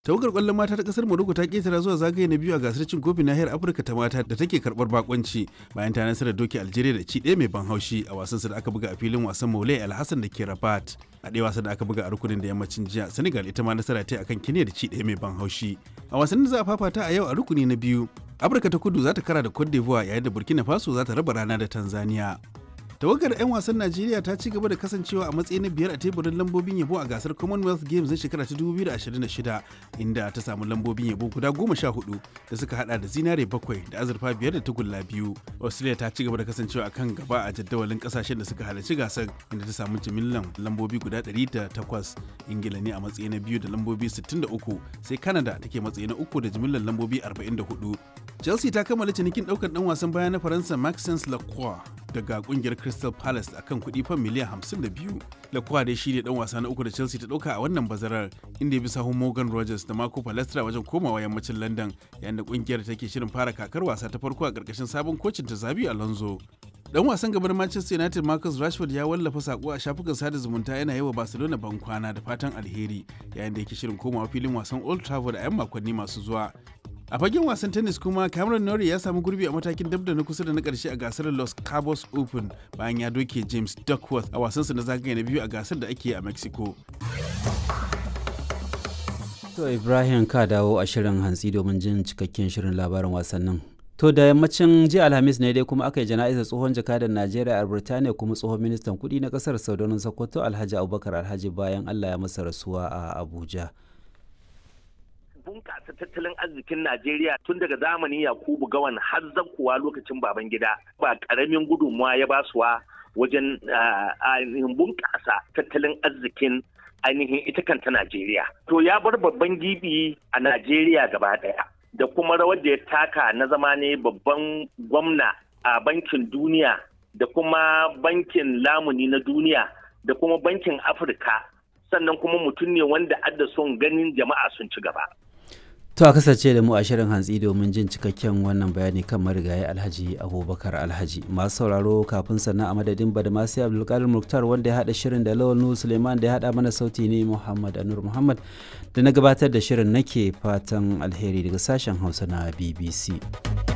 tawagar kwallon mata ta kasar morocco ta ketara zuwa zagaye na biyu a gasar cin kofin nahiyar afirka ta mata da take karbar bakonci bayan ta nasarar doki algeria da ci ɗaya mai ban haushi a wasan da aka buga a filin wasan maulai alhassan da ke rabat a ɗaya wasan da aka buga a rukunin da yammacin jiya senegal ita ma nasara ta akan kenya da ci ɗaya mai ban haushi a wasannin da za a fafata a yau a rukuni na biyu afirka ta kudu za ta kara da cote d'ivoire yayin da burkina faso za ta raba rana da tanzania tawagar 'yan wasan najeriya ta ci gaba da kasancewa a matsayi na biyar a teburin lambobin yabo a gasar commonwealth games na shekara ta 2026 inda ta samu lambobin yabo guda goma sha hudu da suka hada da zinare bakwai da azurfa biyar da tagulla biyu australia ta ci gaba da kasancewa a kan gaba a jadawalin kasashen da suka halarci gasar inda ta samu jimillan lambobi guda 108 ingila ne a matsayi na biyu da lambobi 63 sai canada take matsayi na uku da jimillan lambobi 44 chelsea ta kammala cinikin daukar dan wasan baya na faransa maxence lacroix daga kungiyar Crystal Palace akan kuɗi fan miliyan 52. Lacroix dai shine dan wasa na uku da Chelsea ta ɗauka a wannan bazarar inda ya bi sahun Morgan Rogers da Marco Palestra wajen komawa yammacin London yayin da kungiyar take shirin fara kakar wasa ta farko a ƙarƙashin sabon kocin ta Zabi Alonso. Dan wasan gaban Manchester United Marcus Rashford ya wallafa sako a shafukan sada zumunta yana yi wa Barcelona ban kwana da fatan alheri yayin da yake shirin komawa filin wasan Old Trafford a 'yan makonni masu zuwa. a fagen wasan tennis kuma cameron norrie ya samu gurbi a matakin dab da na kusa da na karshe a gasar los cabos open bayan ya doke james duckworth a wasansa na zagaye na biyu a gasar da ake a mexico to ibrahim ka dawo a shirin hantsi domin jin cikakken shirin labarin wasannin to da yammacin jiya alhamis ne dai kuma aka yi jana'izar tsohon jakadan najeriya a birtaniya kuma tsohon ministan kudi na kasar saudanin sokoto alhaji abubakar alhaji bayan allah ya masa rasuwa a abuja bunƙasa tattalin arzikin Najeriya tun daga zamanin Yakubu Gawan har kuwa lokacin baban gida ba ƙaramin gudunmuwa ya basuwa wajen ainihin bunƙasa tattalin arzikin ainihin ita kanta Najeriya. To ya bar babban gibi a Najeriya gaba ɗaya da kuma rawar da ya taka na zama ne babban gwamna a bankin duniya da kuma bankin lamuni na duniya da kuma bankin Afirka sannan kuma mutum ne wanda adda son ganin jama'a sun ci gaba. To a kasance da mu a shirin hantsi domin jin cikakken wannan bayani kan marigayi Alhaji Abubakar Alhaji. Masu sauraro kafin sannan a madadin Badamasi Abdulkadir Muktar wanda ya haɗa shirin da Lawal Nuhu Suleiman da ya haɗa mana sauti ne Muhammad Anur Muhammad da na gabatar da shirin nake fatan alheri daga sashen Hausa na BBC.